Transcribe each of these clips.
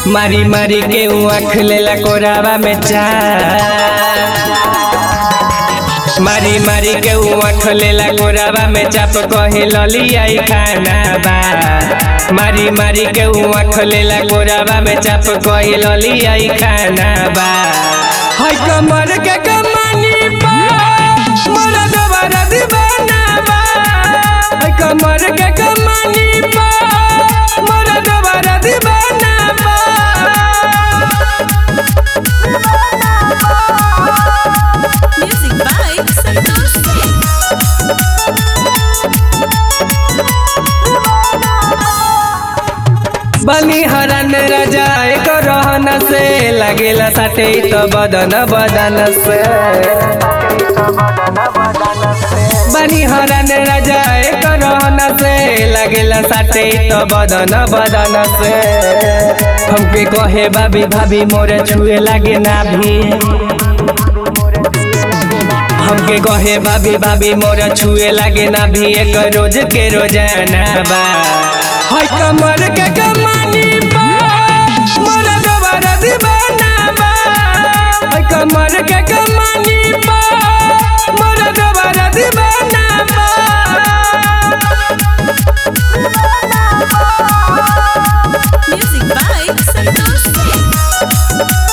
मारी मारी के ऊ आँख लेला कोरावा में चार मारी मारी के ऊ आँख लेला कोरावा में चाप कहे ललियाई खाना बा मारी मारी के ऊ आँख लेला कोरावा में चाप कहे ललियाई खाना बा हाय कमर के कमानी बा मोरा दोबारा दीवाना बा हाय कमर के कमानी बा मोरा दोबारा दीवाना बा Music by Santosh Singh. बनी हरन राजा एक रहन से लगेला साथे तो बदन बदन से बनी हरन राजा एक रहन से लगेला साथे तो बदन बदन से हमके कहे भाभी भाभी मोरे छुए लागे ना भी हमके कहे भाभी भाभी मोरा छुए लागे ना भी एक रोज के रोजाना बा हाय कमर के कमानी बा मोरा दोबारा दीवाना बा हाय कमर के कमानी बा मोरा दोबारा दीवाना बा Music by Santosh Singh.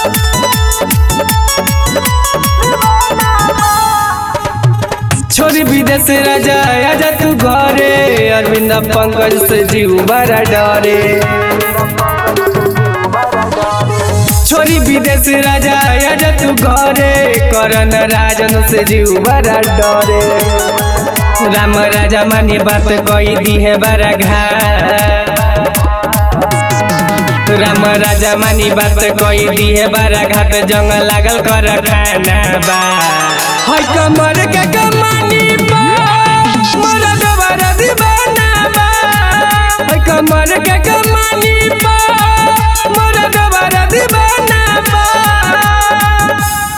छोरी विदेश राजा आजा तू घरे अरविंद पंकज से जीव बड़ा डरे छोरी विदेश राजा आजा तू घरे करण राजन से जीव बड़ा डरे राम राजा मानी बात कही दी है बड़ा घाट राम राजा मानी बात कही दी है बड़ा घाट जंग लागल कर खाना बा हाय कमर के कमानी बा मोरा दोबारा दीवाना बा हाय कमर के कमानी बा मोरा दोबारा दीवाना बा